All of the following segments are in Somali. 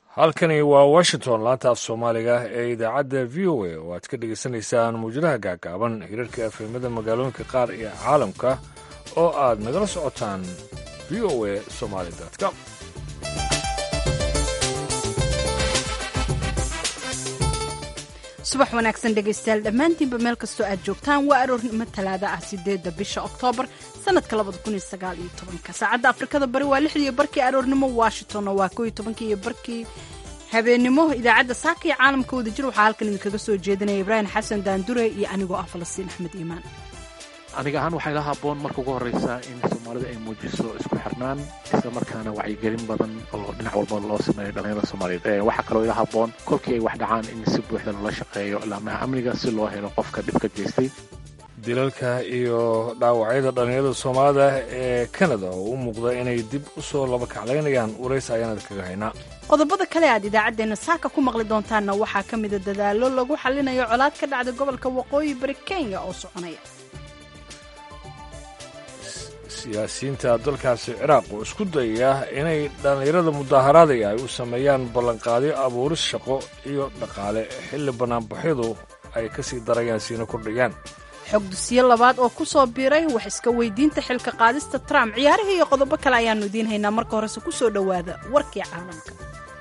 halkani waa washington laanta af soomaaliga ee idaacadda v o a oo aad ka dhagaysanaysaan muwjadaha gaagaaban hirarka efemada magaalooyinka qaar iyo caalamka oo aad nagala socotaan v o a somaali com subax wanaagsan dhegaystayaal dhammaantiinba meel kastoo aad joogtaan waa aroornimo talaada ah sideedda bisha oktoobar sanadka labada kun iyo sagaal iyo tobanka saacadda afrikada bari waa lixdiiyo barkii aroornimo washingtonna waa koo iyo tobankii iyo barkii habeennimo idaacadda saaka iyo caalamka wadajir waxaa halkan idinkaga soo jeedinaya ibraahim xasan daandure iyo anigoo ah falastiin axmed iimaan aniga ahaan waxay la haboon marka ugu horreysa in soomaalida ay muujiso isku xirnaan isla markaana wacyigelin badan oo dhinac walba loo sameeyo dhallinyarada soomaaliyeed waxaa kaloo ila haboon kolkii ay wax dhacaan in si buuxda loola shaqeeyo laamaha amniga si loo helo qofka dhibka geystay dilalka iyo dhaawacyada dhallinyarada soomaalida ee kanada oo u muuqda inay dib u soo labakaclaynayaan warays ayaanad kaga haynaa qodobada kale aad idaacaddeenna saaka ku maqli doontaanna waxaa ka mida dadaallo lagu xallinayo colaad ka dhacda gobolka waqooyi bari kenya oo soconaya siyaasiyiinta dalkaasi ciraaq oo isku dayaya inay dhallinyarada mudaaharaadaya ay u sameeyaan ballanqaadyo abuuris shaqo iyo dhaqaale xilli bannaanbaxyadu ay ka sii darayaan siina kordhayaan xog dusiyo labaad oo ku soo biiray wax iska weydiinta xilka qaadista trump ciyaarihii iyo qodobo kale ayaannu idiin haynaa marka horese ku soo dhowaada warkii caalamka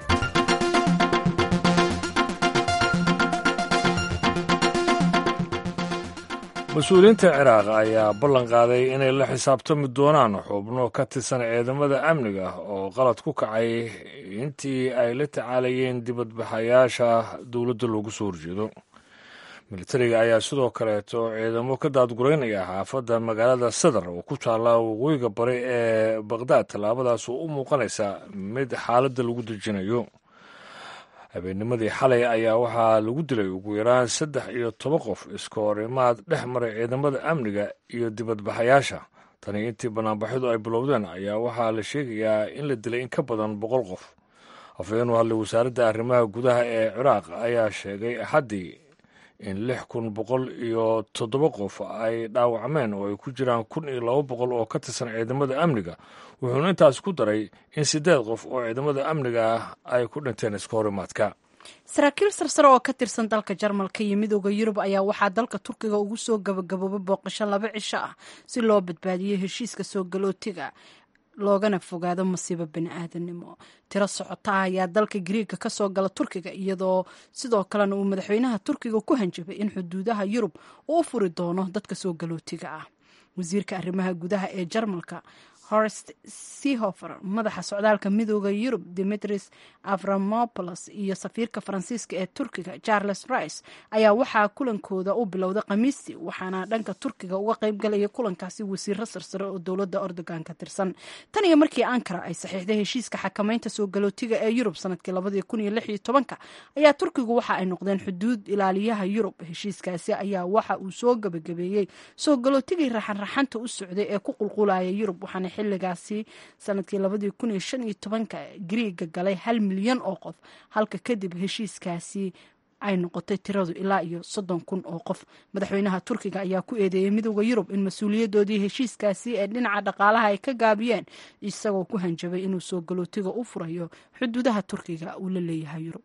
mas-uuliyiinta ciraaq ayaa ballan qaaday inay la xisaabtami doonaan xubno ka tirsan ciidamada amniga oo qalad ku kacay intii ay la tacaalayeen dibadbaxayaasha dowladda loogu soo horjeedo militariga ayaa sidoo kaleeto ciidamo ka daadguraynaya xaafadda magaalada sadar oo ku taalla waqooyiga bari ee baqhdaad tallaabadaas oo u muuqanaysa mid xaaladda lagu dejinayo habeennimadii xalay ayaa waxaa lagu dilay ugu yaraan saddex iyo toban qof iska hor imaad dhex maray ciidamada amniga iyo dibadbaxayaasha tani intii banaanbaxyadu ay bilowdeen ayaa waxaa la sheegayaa in la dilay in ka badan boqol qof afhayeen u hadlay wasaaradda arrimaha gudaha ee ciraaq ayaa sheegay axaddii in lix kun boqol iyo toddoba qof ay dhaawacmeen oo ay ku jiraan kun iyo laba boqol oo ka tirsan ciidamada amniga wuxuuna intaas ku daray in siddeed qof oo ciidamada amniga ah ay ku dhinteen iska horimaadka saraakiil sarsare oo ka tirsan dalka jarmalka iyo midooda yurub ayaa waxaa dalka turkiga ugu soo gabagaboobay booqasho laba cisho ah si loo badbaadiyo heshiiska soo galootiga loogana fogaado masiibo bani-aadamnimo tiro socota ah ayaa dalka gariiga ka soo gala turkiga iyadoo sidoo kalena uu madaxweynaha turkiga ku hanjabay in xuduudaha yurub uu u furi doono dadka soo galootiga ah wasiirka arrimaha gudaha ee jarmalka horst sehofer madaxa socdaalka midooda yurub dimitris avramopolos iyo safiirka faransiiska ee turkiga charles rice ayaa waxaa kulankooda u bilowday khamiistii waxaana dhanka turkiga uga qaybgalaya kulankaasi wasiiro sarsare oo dowladda ordogan ka tirsan tan iyo markii ankara ay saxiixday heshiiska xakamaynta soo galootiga ee yurub sanadkii labadii kun iyo lix iyo tobanka ayaa turkigu waxa ay noqdeen xuduud ilaaliyaha yurub heshiiskaasi ayaa waxa uu soo gabagabeeyey soo galootigii raxanraxanta u socday ee ku qulqulaya yurub waxaana xiligaasi sanadkii labadii kun iyo shan iyo tobanka gariiga galay hal milyan oo qof halka kadib heshiiskaasi ay noqotay tiradu ilaa iyo soddon kun oo qof madaxweynaha turkiga ayaa ku eedeeyey midooda yurub in mas-uuliyadoodii heshiiskaasi ee dhinaca dhaqaalaha ay ka gaabiyeen isagoo ku hanjabay inuu soo galootiga u furayo xuduudaha turkiga uu la leeyahay yurub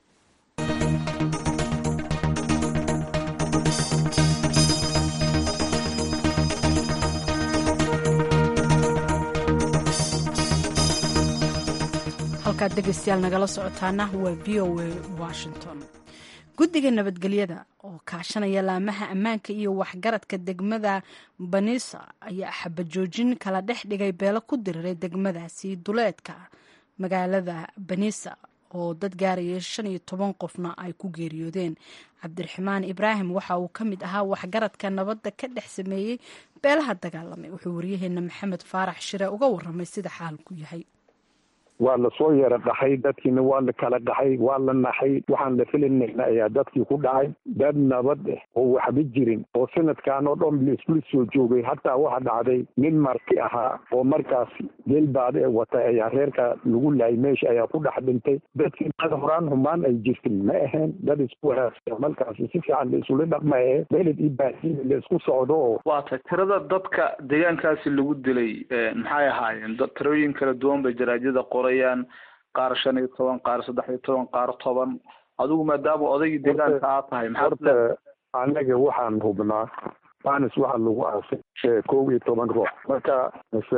halkaad dhegeystayaal nagala socotaana waa v o a washington guddiga nabadgelyada oo kaashanaya laamaha ammaanka iyo waxgaradka degmada banisa ayaa xabajoojin kala dhex dhigay beelo ku diriray degmadaasi duleedka magaalada banisa oo dad gaaraya shan iyo toban qofna ay ku geeriyoodeen cabdiraxmaan ibraahim waxa uu ka mid ahaa waxgaradka nabadda ka dhex sameeyey beelaha dagaalamay wuxuu waryaheena maxamed faarax shire uga waramay sida xaalku yahay waa lasoo yeera dhaxay dadkiina waa la kala dhaxay waa la naxay waxaan la filinayna ayaa dadkii ku dhacay dad nabad ah oo waxba jirin oo sanadkan oo dhan laisla soo joogay hataa waxa dhacday nin marti ahaa oo markaas geelbaade ee watay ayaa reerka lagu laayay meesha ayaa ku dhex dhintay dadkii dad horaan humaan ay jirtin ma ahayn dad isku wanaagsan markaas si fiican la isula dhaqmaye beled iyo baasiin la isku socdo oo waata tirada dadka deegaankaasi lagu dilay maxay ahaayeen tirooyin kala duwan bay jaraajada qorayaan qaar shan iyo toban qaar saddex iyo toban qaar toban adigu maadaama odaygii deegaanka aad tahay maxaad horta anaga waxaan hubnaa banis waxaa lagu aasay kow iyo toban ruux marka mise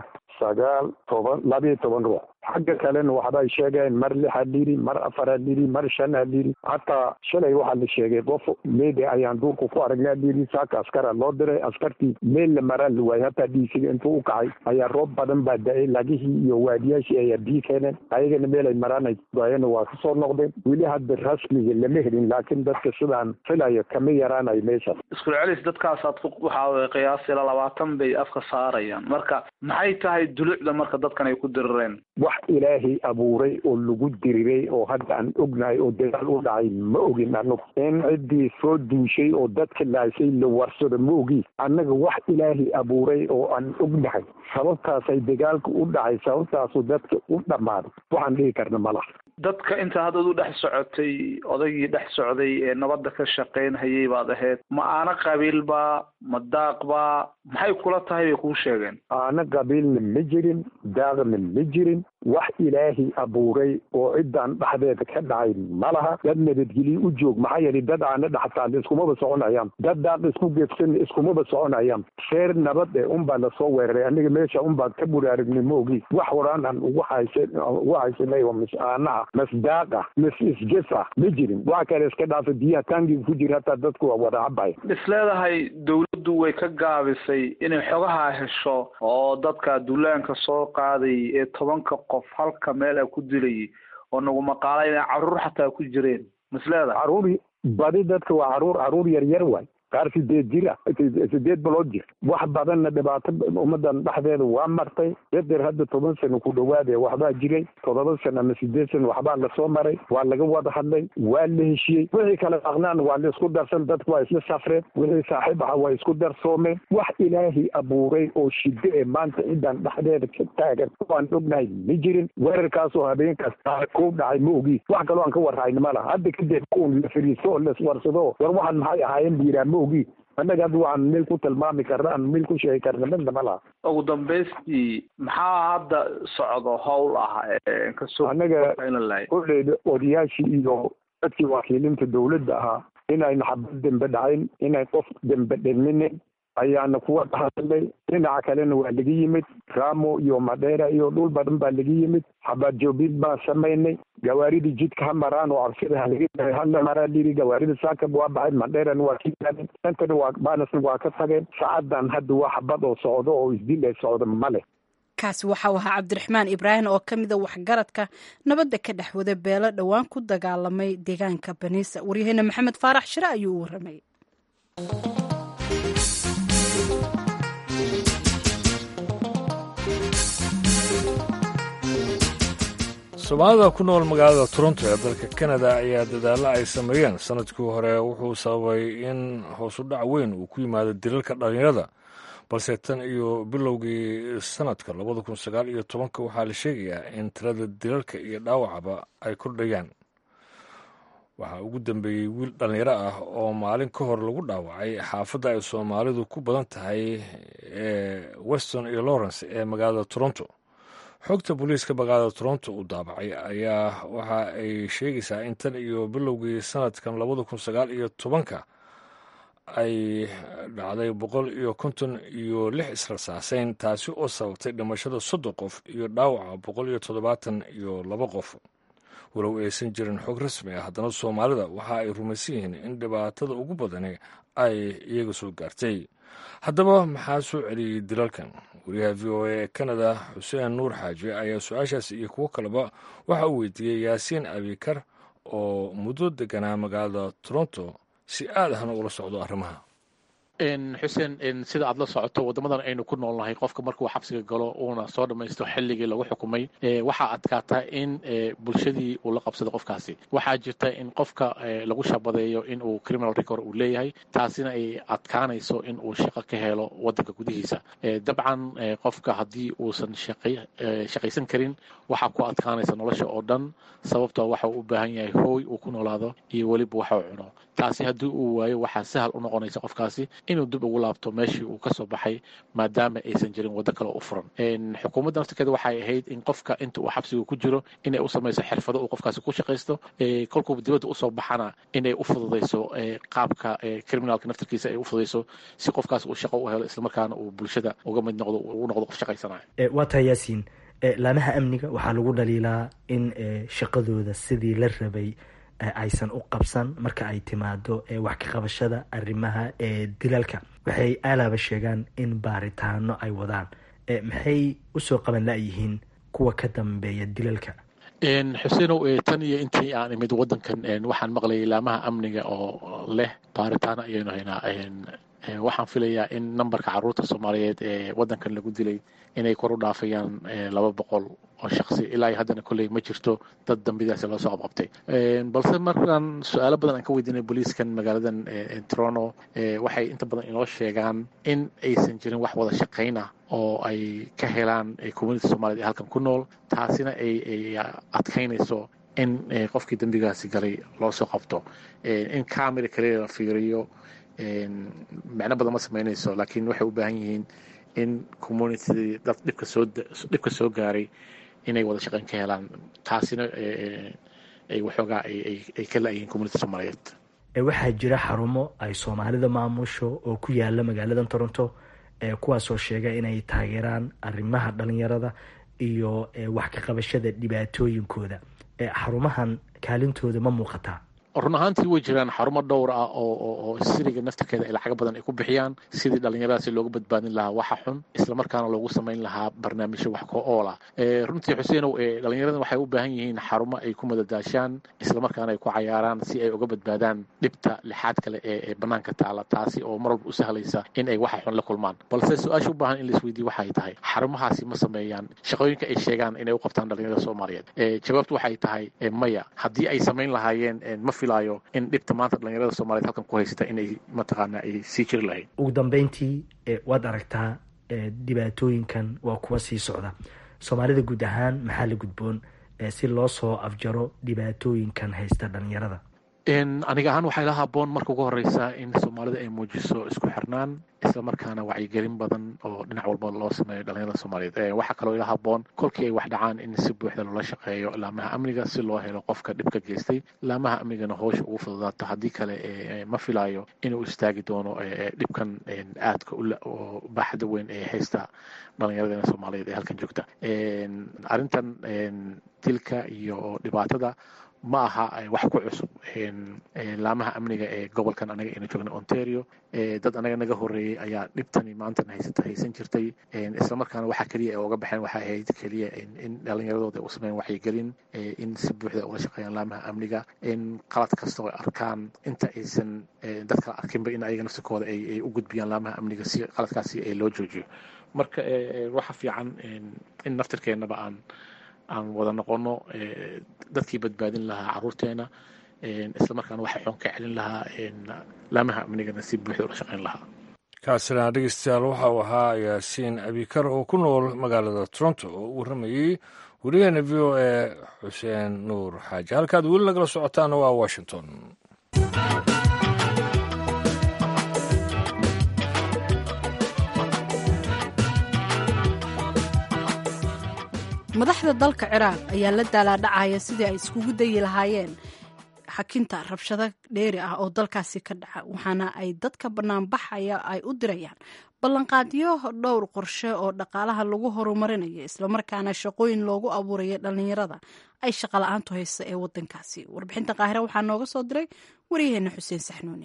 sagaal toban labiyo toban ruux xagga kalena waxbay sheegeen mar lix ha liri mar afar ha liri mar shan ha liri hataa shalay waxaa la sheegay qof meede ayaan duurka ku aragnaa liri saaka askara loo diray askartii meel la maraa la waayay hataa dhiisiga intuu u kacay ayaa roob badan baa da-ay lagihii iyo waadiyaashii ayaa biyi keeneen ayagana meel ay maraanay waayana waa kasoo noqdeen weli hadda rasmiga lama helin laakiin dadka sidaan filayo kama yaraanayo meeshaas isku celis dadkaasaad ku waxaa weye qiyaas ilaa labaatan bay afka saarayaan marka maxay tahay dulucda marka dadkan ay ku dirireen wax ilaahay abuuray oo lagu diriray oo hadda aan ognahay oo dagaal u dhacay ma ogin anagu in ciddii soo duushay oo dadka laasay la warsado ma ogi annaga wax ilaahay abuuray oo aan ognahay sababtaasay dagaalka u dhacay sababtaasu dadka u dhammaaday waxaan dhihi karna malaha dadka inta haddaad u dhex socotay odaygii dhex socday ee nabadda ka shaqaynhayay baad ahayd ma aana qabiilbaa ma daaqbaa maxay kula tahay bay kuu sheegeen aana qabiilna ma jirin daaqna ma jirin wax ilaahay abuuray oo ciddaan dhexdeeda ka dhacay ma laha dad nabadgelyo u joog maxaa yeelay dad aana dhextaal iskumaba soconayaan dad daaq isku geefsan iskumaba soconayaan reer nabad e unbaa lasoo weeraray aniga meesha unbaa ka buraaragnay ma ogi wax horaan aan ugu haysan ugu haysanay oo mis aanaha mas daaqa mas isges ah ma jirin waxa kale iska dhaafa biyaha taangiga ku jira hataa dadku waa wada cabaya is leedahay dawladdu way ka gaabisay inay xogaha hesho oo dadka duulaanka soo qaaday ee tobanka qof halka meel a ku dilayay oo nagu maqaala inay caruur xataa ku jireen mas leedahay caruur badi dadka waa caruur caruur yar yar waay qaar sideed jir ah sideed bilood jir wax badanna dhibaato ummadan dhexdeeda waa martay yadeer hadda toban sano ku dhawaade waxbaa jiray toddoba sano ama sideed sano waxbaa lasoo maray waa laga wada hadlay waa la heshiyey wixii kale aqnaan waa la isku darsan dadku waa isla safreen wixii saaxiib aha waa isku darsoomeen wax ilaahay abuuray oo shido ee maanta cidan dhexdeeda ka taagan waan ognahay ma jirin weerarkaasoo habeenkaas ku dhacay ma ogi wax kaloo aan ka warhayna ma laha hadda kadib un la fariisto oo laiswarsado war waxaan maxay ahaayeen biiraa ma ogi annaga hadda waxaan meel ku tilmaami karna aan meel ku sheegi karna midna ma laha ugu dambaystii maxaa hadda socdo howl ah kasoo annaga koleyda odayaashii iyo dadkii wakiilinta dawladda ahaa inayna xabad dembe dhacayn inay qof dembe dhiminin ayaana kuwa hadlay dhinaca kalena waa laga yimid ramo iyo madheera iyo dhul badan baa laga yimid xabaad joobid baan samaynay gawaaridii jidka ha maraan oo cabsida halaga daray hala maraa liri gawaarida saakab waa baxay madheerana waa ka gaadeen intana waa baanasna waa ka tageen saacadan hadda waa xabad oo socdo oo isdil ay socdo male kaasi waxau ahaa cabdiraxmaan ibraahim oo ka mida waxgaradka nabadda ka dhex wada beelo dhowaan ku dagaalamay deegaanka baniisa waryaheena maxamed faarax shire ayuu u waramay soomaalida ku nool magaalada toronto ee dalka kanada ayaa dadaalla ay sameeyeen sanadkii hore wuxuu sababay in hoosu dhac weyn uu ku yimaado dilalka dhallinyarada balse tan iyo bilowgii sanadka labada kun sagaal iyo tobanka waxaa la sheegayaa in tirada dilalka iyo dhaawacaba ay kordhayaan waxaa ugu dambeeyey wiil dhallinyaro ah oo maalin ka hor lagu dhaawacay xaafadda ay soomaalidu ku badan tahay ee weston iyo lawrence ee magaalada toronto xogta booliiska magaalada toronto uu daabacay ayaa waxa ay sheegaysaa in tan iyo bilowgii sanadkan labada kun sagaal iyo tobanka ay dhacday boqol iyo konton iyo lix israsaaseyn taasi oo sababtay dhimashada soddon qof iyo dhaawaca boqol iyo toddobaatan iyo laba qof walow aysan jirin xog rasmi ah haddana soomaalida waxa ay rumaysan yihiin in dhibaatada ugu badani ay iyaga soo gaartay haddaba maxaa soo celiyey dilalkan wariyaha v o a ee kanada xuseen nuur xaaji ayaa su-aashaas iyo kuwo kaleba waxa uu weydiiyey yaasiin abikar oo muddo deganaa magaalada toronto si aad ahna ula socdo arrimaha xuseen sida aad la socoto waddamadan aynu ku noolnahay qofka markuu xabsiga galo uuna soo dhammaysto xilligii lagu xukumay waxaa adkaata in bulshadii uu la qabsado qofkaasi waxaa jirta in qofka lagu shabadeeyo in uu criminal record uu leeyahay taasina ay adkaanayso in uu shaqo ka helo waddanka gudihiisa dabcan qofka haddii uusan shaqaysan karin waxaa ku adkaanaysa nolosha oo dhan sababtoo waxa uu u baahan yahay hooy uu ku noolaado iyo weliba waxa uu cuno taasi haddii uu waayo waxaa sahal u noqonaysa qofkaasi inuu dib ugu laabto meeshii uu kasoo baxay maadaama aysan jirin waddo kale u furan xukuumadda naftirkeeda waxay ahayd in qofka inta uu xabsiga ku jiro inay u samayso xirfado uu qofkaasi ku shaqaysto kolkuu dibadda usoo baxana inay u fududayso qaabka criminalka naftirkiisa ay u fududayso si qofkaas uu shaqo u helo islamarkaana uu bulshada uga mid noqdo uu noqdo qof shaqaysanayo waa tahay yaasiin laamaha amniga waxaa lagu dhaliilaa in shaqadooda sidii la rabay aysan u qabsan marka ay timaado wax ka qabashada arrimaha dilalka waxay aalaaba sheegaan in baaritaano ay wadaan maxay usoo qaban la-yihiin kuwa ka dambeeya dilalka xuseenow tan iyo intii aan imid wadankan waxaan maqlayay laamaha amniga oo leh baaritaano ayaynu haynaa waxaan filayaa in nambarka caruurta soomaaliyeed ee wadankan lagu dilay inay kor u dhaafayaan laba boqol oo shaqsi ilaa haddana kolley ma jirto dad dambidaasi loo soo qabqabtay balse markaan su-aalo badan aan ka weydiinay booliiskan magaaladan toronto waxay inta badan inoo sheegaan in aysan jirin wax wada shaqayna oo ay ka helaan community soomaaliyed ee halkan ku nool taasina ay adkaynayso in qofkii dembigaasi galay loo soo qabto in camera kaliya la fiiriyo macno badan ma samaynayso laakiin waxay u baahan yihiin in community dad dhibka soo dhibka soo gaaray inay wada shaqayn ka helaan taasina ay waxoogaa ay ka la-yihiin community soomaaliyeed waxaa jira xarumo ay soomaalida maamusho oo ku yaala magaalada toronto kuwaasoo sheega inay taageeraan arrimaha dhalinyarada iyo wax ka qabashada dhibaatooyinkooda xarumahan kaalintooda ma muuqataa run ahaantii way jiraan xarumo dhowr ah oo siriga naftirkeeda ay lacago badan ay ku bixiyaan sidii dhallinyaradaasi looga badbaadin lahaa waxa xun islamarkaana loogu samayn lahaa barnaamijyo wax ko ool ah runtii xuseenow dhalinyaradan waxay u baahan yihiin xarumo ay ku madadaashaan islamarkaana ay ku cayaaraan si ay uga badbaadaan dhibta lixaad kale ee banaanka taala taasi oo mar walba u sahlaysa in ay waxa xun la kulmaan balse su-aasha u baahan in laisweydiiye waxay tahay xarumahaasi ma sameeyaan shaqooyinka ay sheegaan inay u qabtaan dhalinyarada soomaaliyeed jawaabtu waxay tahay maya haddii ay samayn lahaayeen ma filayo in dhibta maanta dhalinyarada soomaliyeed halkan ku haysata inay mataqaana ay sii jiri lahayd ugu dambeyntii waad aragtaa dhibaatooyinkan waa kuwa sii socda soomaalida guud ahaan maxaa la gudboon si loo soo afjaro dhibaatooyinkan haysta dhalinyarada aniga ahaan waxay la haboon marka ugu horeysa in soomaalida ay muujiso isku xirnaan islamarkaana wacyigelin badan oo dhinac walba loo sameeyo dhalinyarada soomaaliyeed waxaa kaloo ila haboon kolkii ay wax dhacaan in si buuxda loola shaqeeyo laamaha amniga si loo helo qofka dhibka geystay laamaha amnigana howsha ugu fududaato haddii kale ma filayo inuu istaagi doono dhibkan aadka oo baaxda weyn ee haysta dhalinyaradena soomaaliyeed ee halkan joogta arrintan dilka iyo dhibaatada ma aha wax ku cusub laamaha amniga ee gobolkan anaga aynu joogna ontario dad anaga naga horeeyey ayaa dhibtani maantan haysata haysan jirtay islamarkaana waxa keliya ay uga baxeen waxay ahayd keliya in dhalinyaradooda u sameyn waxyigelin in si buuxda ula shaqeeyaan laamaha amniga in qalad kasta oo arkaan inta aysan dad kala arkinba in ayaga naftirkooda ay u gudbiyaan laamaha amniga si qaladkaasi loo joojiyo marka waxa fiican in naftirkeennaba aan aan wada noqono dadkii badbaadin lahaa caruurteena islamarkaana waxay xoon ka celin lahaa laamaha amnigana si buuxda ula shaqeyn lahaa kaasina dhegeystayaal waxa uu ahaa yaasiin abikar oo ku nool magaalada toronto oo u warramayey werigeena v o e xuseen nuur xaaji halkaad weli nagala socotaana waa washington madaxda dalka ciraaq ayaa la daalaadhacaya sidii ay iskugu dayi lahaayeen xakinta rabshado dheeri ah oo dalkaasi ka dhaca waxaana ay dadka banaanbaxaya ay u dirayaan ballanqaadyo dhowr qorshe oo dhaqaalaha lagu horumarinayo islamarkaana shaqooyin loogu abuuraya dhallinyarada ay shaqala-aantu haysa ee wadankaasi warbixinta qaahire waxaa nooga soo diray waryaheena xuseen saxnuuni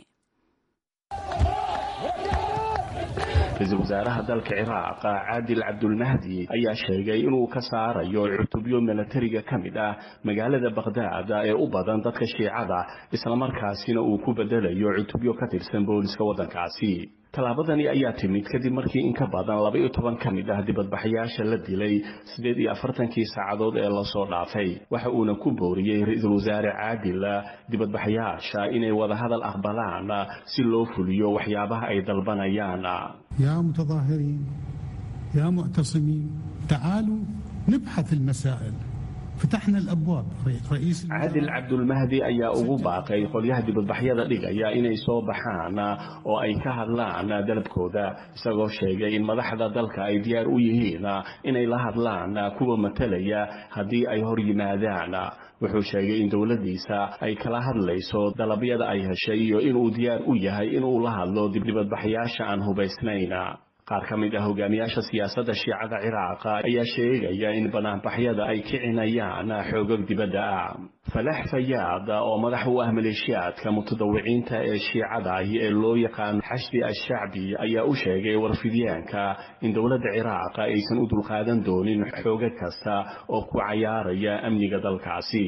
ra-iisul wasaaraha dalka ciraaq caadil cabdulmahdi ayaa sheegay inuu ka saarayo cutubyo milatariga ka mid ah magaalada bakhdaad ee u badan dadka shiicada islamarkaasina uu ku bedelayo cutubyo ka tirsan booliska waddankaasi tallaabadani ayaa timid kadib markii in ka badan laba iyo toban ka mid ah dibadbaxayaasha la dilay siddeed iyo afartankii saacadood ee lasoo dhaafay waxa uuna ku booriyey ra-iisul wasaare caadil dibadbaxayaasha inay wadahadal aqbalaan si loo fuliyo waxyaabaha ay dalbanayaan يا متظاهرين يا معتصمين تعالوا نبحث المسائل فتحنا الابواب رئيس caadil cabdulmahdi ayaa ugu baaqay qolyaha dibadbaxyada dhigaya inay soo baxaan oo ay ka hadlaan dalabkooda isagoo sheegay in madaxda dalka ay diyaar u yihiin inay la hadlaan kuwa matalaya haddii ay hor yimaadaan wuxuu sheegay in dowladdiisa ay kala hadlayso dalabyada ay heshay iyo inuu diyaar u yahay inuu la hadlo dibdibadbaxyaasha aan hubaysnayn qaar ka mid ah hogaamiyaasha siyaasadda shiicada ciraaqa ayaa sheegaya in banaanbaxyada ay kicinayaan xoogag dibadda ah falax fayaad oo madax u ah maleeshiyaadka mutadawiciinta ee shiicada ahi ee loo yaqaan xashdi ashacbi ayaa u sheegay warfidyaanka in dowladda ciraaqa aysan u dulqaadan doonin xoogag kasta oo ku cayaaraya amniga dalkaasi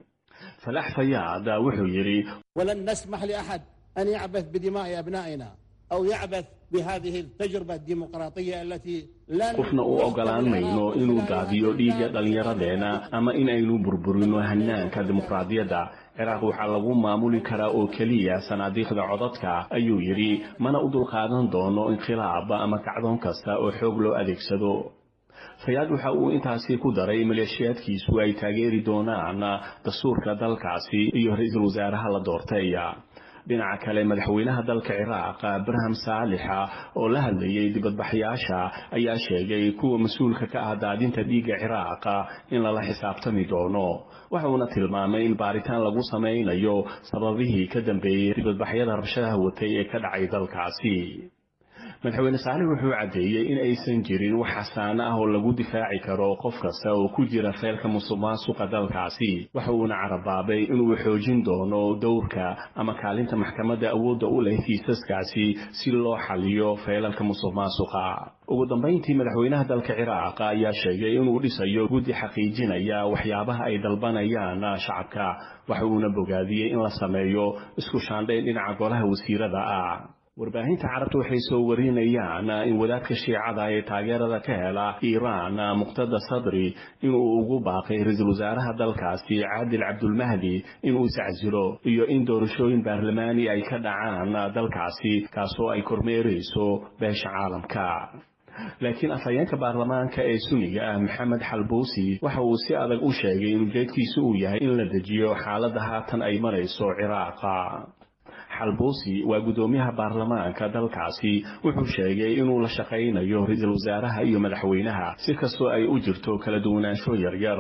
falax fayaad wuxuu yidhi ولن نسمح لأحد أن يعبث بدماء أبنائنا أو يعبث بهذه التجربة الديمقراطية التي لن qofna u ogolaan mayno inuu daadiyo dhiigga dhallinyaradeenna ama in aynu burburino hanaanka dimuqraadiyadda ciraaq waxaa lagu maamuli karaa oo keliya sanaadiiqda codadka ayuu yidhi mana u dulqaadan doono inqilaab ama kacdoon kasta oo xoog loo adeegsado fayaad waxa uu intaasi ku daray maleeshiyaadkiisu ay taageeri doonaan dastuurka dalkaasi iyo ra-iisul wasaaraha la doortay dhinaca kale madaxweynaha dalka ciraaq abraham saalixa oo la hadlayay dibadbaxyaasha ayaa sheegay kuwa mas-uulka ka ah daadinta dhiigga ciraaqa in lala xisaabtami doono waxuuna tilmaamay in baaritaan lagu samaynayo sababihii ka dambeeyey dibadbaxyada rabshadaha watay ee ka dhacay dalkaasi madaxweyne saalix wuxuu caddeeyey in aysan jirin wax xasaano ah oo lagu difaaci karo qof kasta oo ku jira feelka musuqmaasuqa dalkaasi waxa uuna carabaabay inuu xoojin doono dowrka ama kaalinta maxkamadda awoodda u leh kiisaskaasi si loo xaliyo feelalka musuqmaasuqa ugu dambayntii madaxweynaha dalka ciraaq ayaa sheegay inuu dhisayo guddi xaqiijinaya waxyaabaha ay dalbanayaan shacabka waxa uuna bogaadiyey in la sameeyo isku shaandhayn dhinaca golaha wasiirada ah warbaahinta carabta waxay soo warinayaan in wadaadka shiicada ee taageerada ka hela iiraan muqtada sadri inuu ugu baaqay ra-iisul wasaaraha dalkaasi caadil cabdulmahdi inuu iscasilo iyo in doorashooyin baarlamaani ay ka dhacaan dalkaasi kaasoo ay kormeerayso beesha caalamka laakiin afhayeenka baarlamaanka ee suniga ah maxamed xalbuusi waxa uu si adag u sheegay in ujeedkiisu uu yahay in la dejiyo xaaladda haatan ay marayso ciraaqa xalbuusi waa guddoomiyaha baarlamaanka dalkaasi wuxuu sheegay inuu la shaqaynayo ra-iisul wasaaraha iyo madaxweynaha si kastoo ay u jirto kala duwanaansho yaryar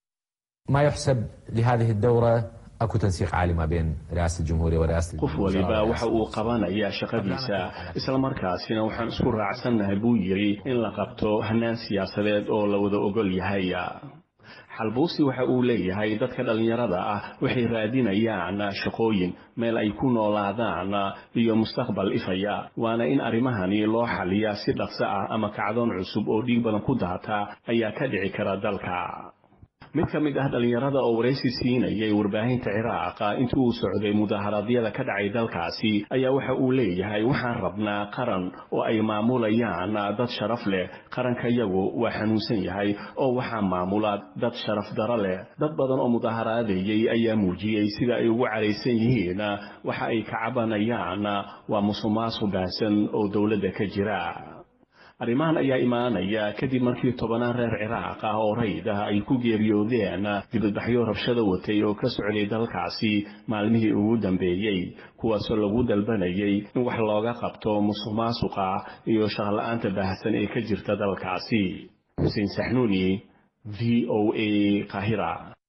ما يحسب لهذه الدورة أكو تنسيق عالي ما بين رئاسة الجمهورية ورئاسة qof waliba waxa uu qabanayaa shaqadiisa islamarkaasina waxaan isku raacsannahay buu yidhi in la qabto hanaan siyaasadeed oo la wada ogol yahay xalbuusi waxa uu leeyahay dadka dhallinyarada ah waxay raadinayaan shaqooyin meel ay ku noolaadaan iyo mustaqbal ifaya waana in arrimahani loo xaliyaa si dhaqso ah ama kacdoon cusub oo dhiig badan ku daata ayaa ka dhici kara dalka mid ka mid ah dhallinyarada oo waraysi siinayay warbaahinta ciraaqa intii uu socday mudaharaadyada ka dhacay dalkaasi ayaa waxa uu leeyahay waxaan rabnaa qaran oo ay maamulayaan dad sharaf leh qaranka yagu waa xanuunsan yahay oo waxaa maamula dad sharaf daro leh dad badan oo mudaharaadayay ayaa muujiyey sida ay ugu caraysan yihiin waxa ay ka cabanayaan waa musuqmaasuq baahsan oo dowladda ka jira arrimahan ayaa imaanaya kadib markii tobanaan reer ciraaq ah oo rayd ah ay ku geeriyoodeen dibadbaxyo rabshada watay oo ka socday dalkaasi maalmihii ugu dambeeyey kuwaasoo lagu dalbanayay in wax looga qabto musuq maasuqa iyo shaqla-aanta baahsan ee ka jirta dalkaasi xuseen saxnuuni v o a kahira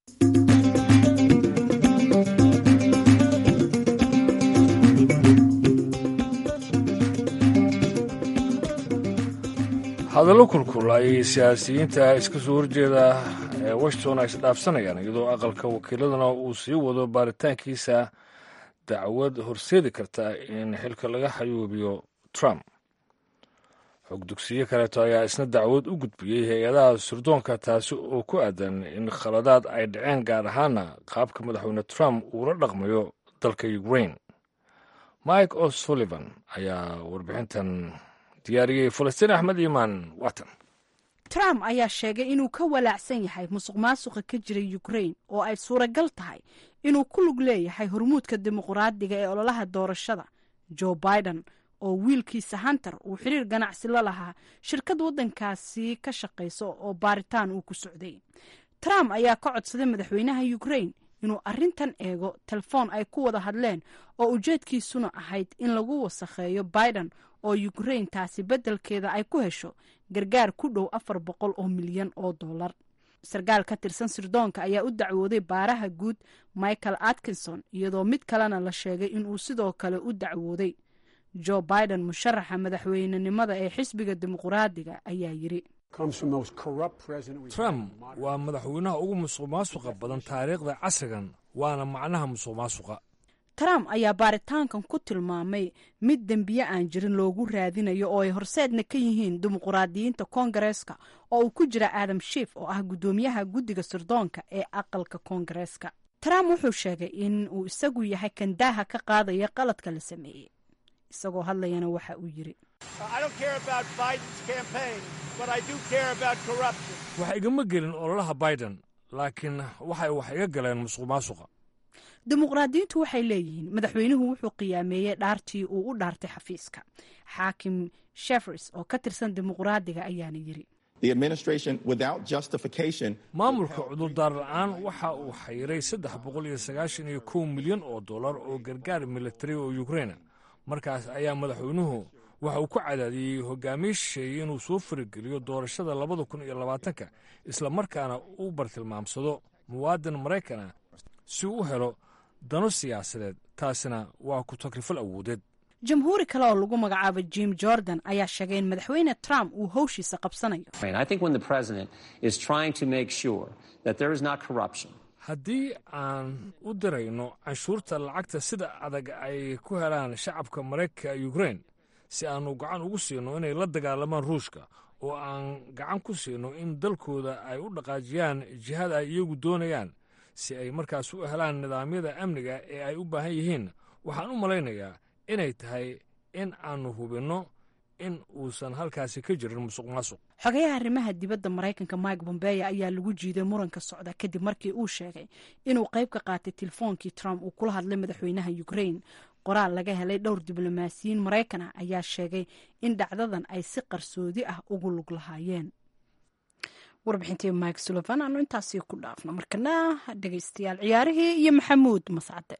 hadallo kulkul ayay siyaasiyiinta iska soo horjeeda ee washington ay isdhaafsanayaan iyadoo aqalka wakiiladuna uu sii wado baaritaankiisa dacwad horseedi karta in xilka laga xayuubiyo trump xog dugsiyo kaleeto ayaa isna dacwad u gudbiyey hay-adaha surdoonka taasi oo ku aadan in khaladaad ay dhaceen gaar ahaana qaabka madaxweyne trump uula dhaqmayo dalka ukraine mike o'sullivan ayaa warbixintan diyaariyey falastiin axmed iimaan watan trump ayaa sheegay inuu ka walaacsan yahay musuq maasuqa ka jira ukraine oo ay suuragal tahay inuu ku lug leeyahay hormuudka dimuqraadiga ee ololaha doorashada joe biden oo wiilkiisa hunter uu xiriir ganacsi la lahaa shirkad waddankaasi ka shaqaysa oo baaritaan uu ku socday trump ayaa ka codsaday madaxweynaha ukraine inuu arrintan eego telefoon ay ku wada hadleen oo ujeedkiisuna ahayd in lagu wasakheeyo biden oo ukraine taasi beddelkeeda ay ku hesho gargaar ku dhow afar boqol oo milyan oo dollar sarkaal ka tirsan sirdoonka ayaa u dacwooday baaraha guud michael atkinson iyadoo mid kalena la sheegay inuu sidoo kale u dacwooday joe biden musharaxa madaxweynenimada ee xisbiga dimuqraadiga ayaa yiri trump waa madaxweynaha ugu musuq maasuqa badan taariikhda casrigan waana macnaha musuq maasuqa trump ayaa baaritaankan ku tilmaamay mid dembiye aan jirin loogu raadinayo oo ay horseedna ka yihiin dimuqraadiyiinta koongareeska oo uu ku jira adam shiif oo ah guddoomiyaha guddiga sirdoonka ee aqalka koongareeska trump wuxuu sheegay in uu isagu yahay kan daaha ka qaadaya qaladka la sameeyey isagoo hadlayana waxa uu yiri wax igama gelin ololaha biden laakiin waxay wax iga galeen musuq maasuqa dimuqraadiyiintu waxay leeyihiin madaxweynuhu wuxuu qiyaameeyey dhaartii uu u dhaartay xafiiska xaakim shefers oo ka tirsan dimuqraadiga ayaana yiri maamulka cudurdaar la-aan waxa uu xayiray saddex boqol iyo sagaashan iyo kow milyan oo dollar oo gargaar militari oo ukraina markaas ayaa madaxweynuhu waxa uu ku cadaadiyey hogaamiisheeye inuu soo farageliyo doorashada labada kun iyo labaatanka isla markaana u bartilmaamsado muwaadin maraykana si uu u helo dano siyaasadeed taasina waa ku takrifal awoodeed jamhuuri kale oo lagu magacaabo jim jordan ayaa sheegay in madaxweyne trump uu howshiisa qabsanayo haddii aan u dirayno canshuurta lacagta sida adag ay ku helaan shacabka maraykanka ukrain si aanu gacan ugu siino inay la dagaalamaan ruushka oo aan gacan ku siino in dalkooda ay u dhaqaajiyaan jihada ay iyagu doonayaan si ay markaas u helaan nidaamyada amniga ee ay u baahan yihiin waxaan u malaynayaa inay tahay in aanu hubinno in uusan halkaasi ka jirin musuq maasuq xogayaha arrimaha dibadda maraykanka mike bombeya ayaa lagu jiiday muranka socda kadib markii uu sheegay inuu qayb ka qaatay telefoonkii trump uu kula hadlay madaxweynaha ukrain qoraal laga helay dhowr diblomaasiyiin maraykan ah ayaa sheegay in dhacdadan ay si qarsoodi ah ugu lug lahaayeen warbixintii mike sullivan aanu intaasi ku dhaafno markana dhegeystayaal ciyaarihii iyo maxamuud mascade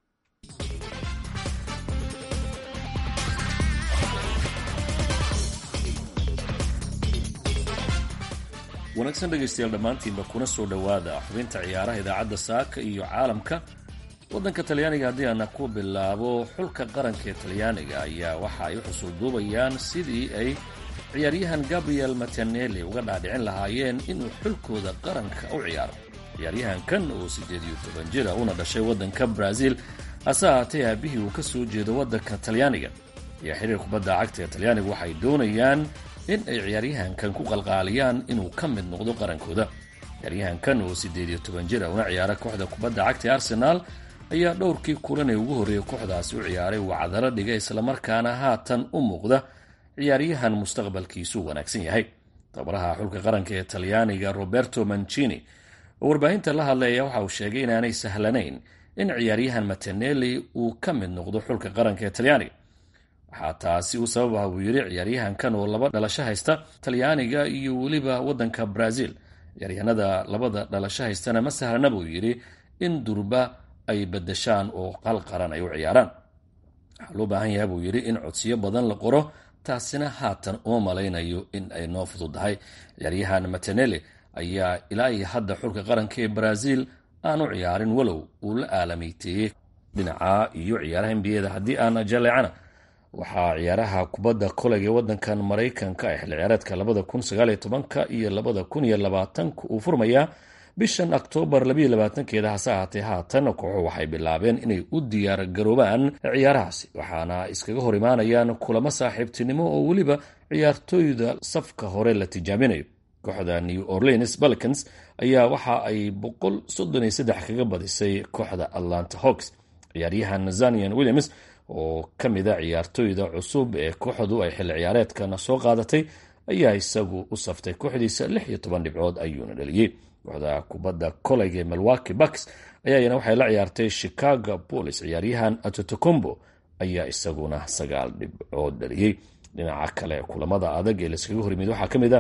wanaagsan dhegaystayaal dhammaantiinba kuna soo dhowaada xubinta ciyaaraha idaacadda saaka iyo caalamka waddanka talyaaniga haddii aana ku bilaabo xulka qaranka ee talyaaniga ayaa waxa ay u xusuulduubayaan sidii ay ciyaaryahan gabriel matanelli uga dhaadhicin lahaayeen inuu xulkooda qaranka u ciyaaro ciyaaryahankan oo siddeed iyo toban jira una dhashay waddanka brazil hase ahaatee aabihii uu ka soo jeedo waddanka talyaaniga ayaa xiriir kubadda cagta ee talyaaniga waxay doonayaan in ay ciyaaryahankan ku qalqaaliyaan inuu ka mid noqdo qarankooda ciyaaryahankan oo siddeed iyo toban jira una ciyaara kooxda kubadda cagta ee arsenaal ayaa dhowrkii kulan ee ugu horreeyay kooxdaasi u ciyaaray uu cadaro dhigay islamarkaana haatan u muuqda ciyaaryahan mustaqbalkiisu wanaagsan yahay tababaraha xulka qaranka ee talyaaniga roberto mancini oo warbaahinta la hadlaya waxa uu sheegay inaanay sahlanayn in ciyaaryahan matanelli uu ka mid noqdo xulka qaranka ee talyaaniga waxaa taasi u sabab ah buu yidhi ciyaaryahankan oo laba dhalasho haysta talyaaniga iyo weliba waddanka brazil ciyaaryahanada labada dhalasho haystana ma sahlana buu yidhi in durba ay badashaan oo qal qaran ay u ciyaaraan waxaa loo baahan yahay buu yidhi in codsiyo badan la qoro taasina haatan uma malaynayo in ay noo fududahay ciyaaryahan matanelli ayaa ilaa iyo hadda xulka qaranka ee brazil aan u ciyaarin walow uu la aalameyteeyey dhinaca iyo ciyaaraha nbiyada haddii aan jaleecana waxaa ciyaaraha kubadda koleg ee waddankan maraykanka ee xilli ciyaareedka labada kun sagaaliyo tobanka iyo labada kun iyo labaatanka uu furmayaa bishan oktoobar labayo labaatankeeda hase ahaatee haatan kooxu waxay bilaabeen inay u diyaar garoobaan ciyaarahaasi waxaana iskaga hor imaanayaan kulamo saaxiibtinimo oo weliba ciyaartooyda safka hore la tijaabinayo kooxda new orleans balkans ayaa waxa ay boqol soddon iyo saddex kaga badisay kooxda atlanta hawks ciyaaryahan zanian williams oo ka mid a ciyaartooyda cusub ee kooxdu ay xilli ciyaareedkan soo qaadatay ayaa isagu u saftay kooxdiisa lix iyo toban dhibcood ayuuna dhaliyey kooxda kubadda koleg ee milwaki bucks ayaayana waxay la ciyaartay chicago bolis ciyaaryahan atotocombo ayaa isaguna sagaal dhibcood dhaliyey dhinaca kale kulamada adag ee layskaga horyimid waxaa ka mid a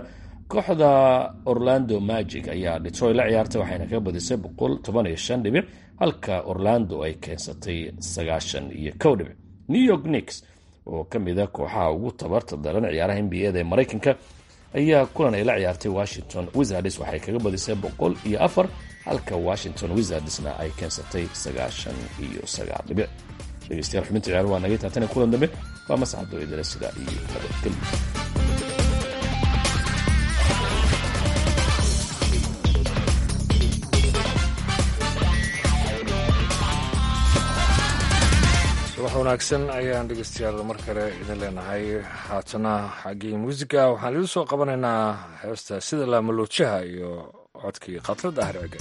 kooxda orlando magic ayaa detroit la ciyaartay waxayna ka badisay boqol toban iyo shan dhibic halka orlando ay keensatay sagaashan iyo kow dhibic new york nix oo ka mida kooxaha ugu tabarta daran ciyaaraha n b a da ee maraykanka ayaa kulan ay la ciyaartay washington wizards waxay kaga badisay boqol iyo afar halka washington wizardsna ay keensatay sagaashan iyo sagaal dhibic dhegeystayaal xubinta ciyaar waa naga taatana kulan dambe waa masxado idila sida iyo nabadgelyo subax wanaagsan ayaan dhegeystayaal mar kale idin leenahay haatana xaggii muusiga waxaan idin soo qabanaynaa heesta sida laamaloojaha iyo codkii khatrad ah rege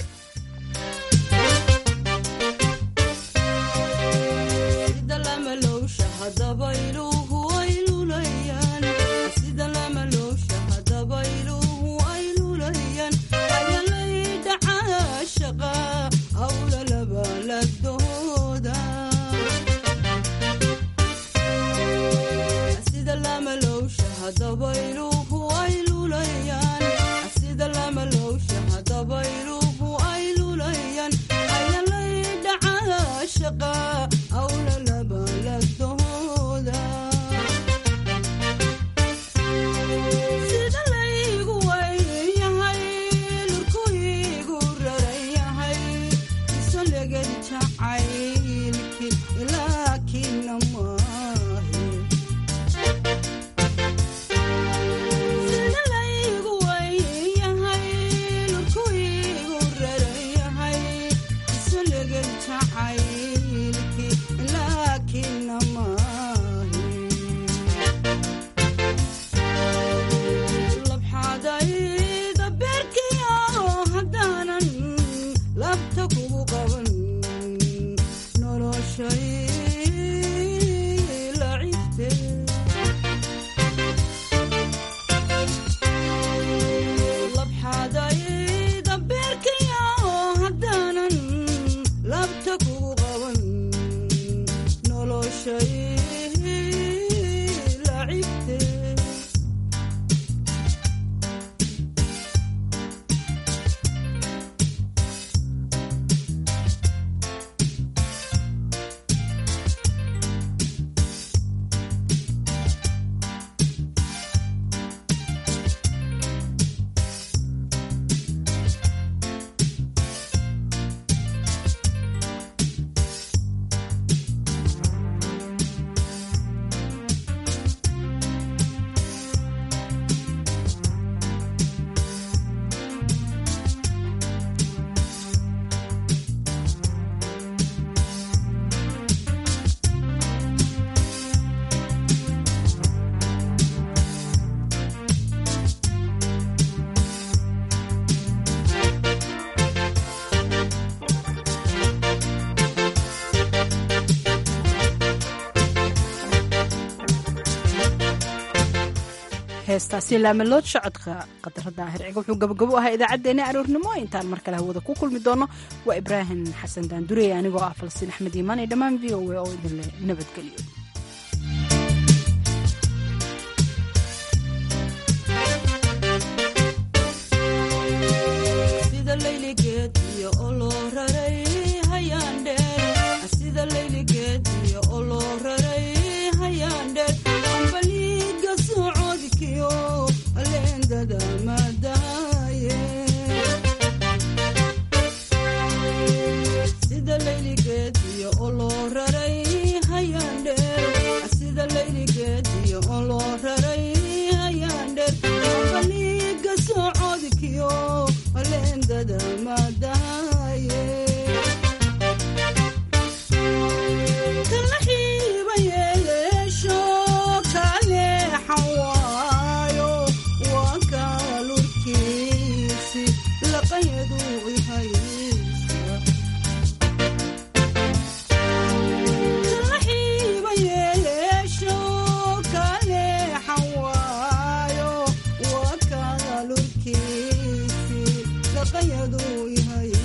heestaasi laamalood socodka qadarada ahirciga wuxuu gabagabo ahaa idaacaddeenna aroornimo intaan mar kale hawada ku kulmi doono waa ibraahim xasan daandurey anigoo ah falsiin axmed iimaan iyo dhammaan v o a oo idinle nabadgelyo lurkiisi laqayadu yahay